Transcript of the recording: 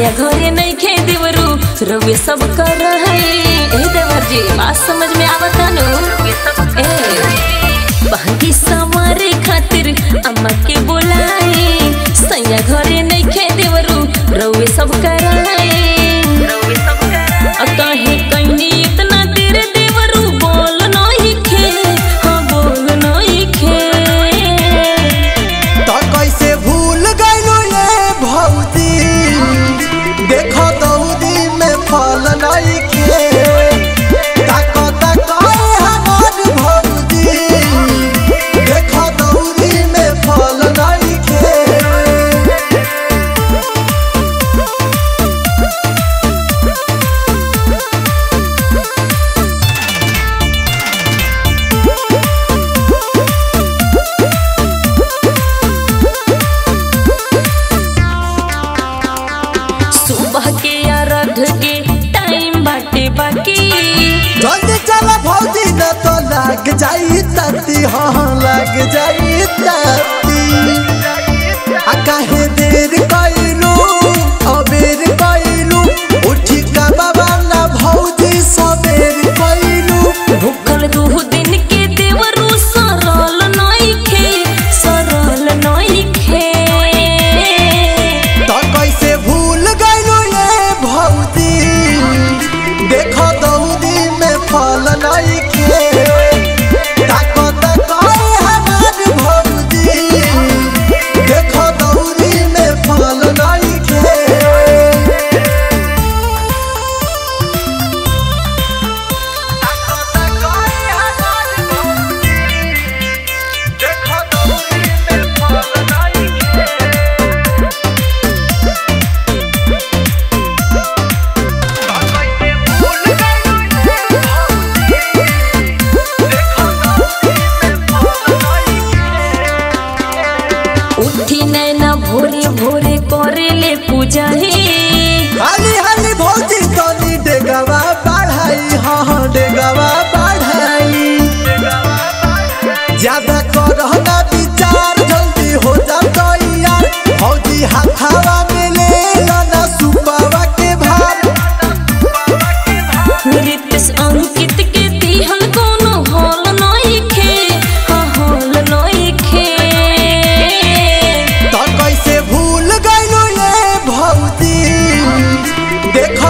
सैया घरे नहीं खे देवरू रउए सब कर है ए देवर जी बात समझ में आवता नु ए बहकी समारे खातिर अम्मा के बुलाए सैया घरे नहीं खे देवरू रउए सब कर है काहे कहीं इतना देर देवरू बोल नहीं खे हाँ बोल नहीं खे तो कैसे भूल गइलो ये भौजी देखो दौदी में फल नहीं खे ताको ताको हमार भौजी देखो दौदी में फल नहीं खे सुबह के अर्घ के टाइम बाटे बाकी जल्दी चला भौजी न तो लग जाई तती हाँ लग जाई तती आ काहे देर कइलू अबेर कइलू उठी का बाबा ना भौजी सबेर कइलू भूखल दू दिन के देवरू सरल नइखे सरल नइखे तो कैसे भूल गइलू ये भौजी देखो दौदी में फल नहीं खे ताको ताको हमार भौजी देखो दौदी में फल नहीं खे उठी नैना भोरे भोरे करे ले पूजा हे हाली हाली भौजी तनी डेगवा बढ़ाई हाँ हाँ डेगवा बढ़ाई ज्यादा करह ना विचार जल्दी हो जा तैयार भौजी हाथावा में ले लाना सुपावा के भार रितेश अंकित के दिहल कोनो हॉल नइखे हाँ हॉल नइखे तो कैसे भूल गइलो ये भौजी देख